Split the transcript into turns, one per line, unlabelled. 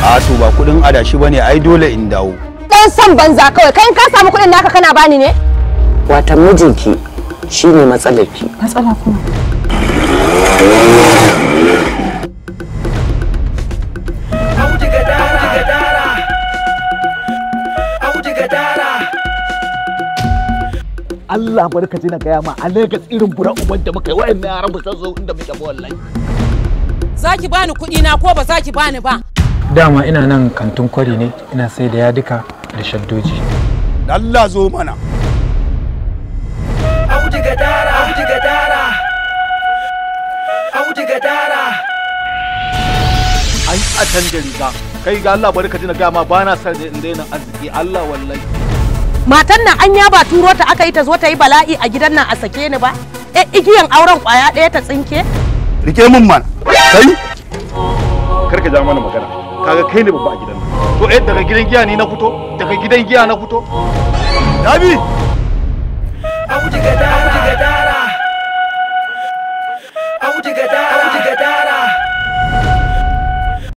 a to ba kudin adashi bane ai dole in dawo
dan san banza kawai kai in ka samu kuɗin naka kana bani ne
watan mijinki shine matsalarki
matsala kuma
Allah barkaci na gaya ma a Legas irin bura uban da muka yi wa'annan yaran ba san zo inda muke ba wallahi
Za ki bani kuɗi na ko ba za ki bani ba?
dama ina nan kantin kwari ne ina sai da yadika da shaddoji
Allah zo mana
ai a canja riga kai ga Allah barkaci na gaya ma ba na san in daina arziki Allah wallahi
Matan nan an ba turo ta aka yi ta zo ta yi bala'i a gidan nan a sake ni ba? E igiyan auren kwaya ɗaya ta tsinke?
rike mun man kai
kar ka ja mana magana kaga kai ne babba a gidan nan to eh daga gidan giya ni na fito daga gidan giya na fito
Dabi
Audu gadara. Audu gadara.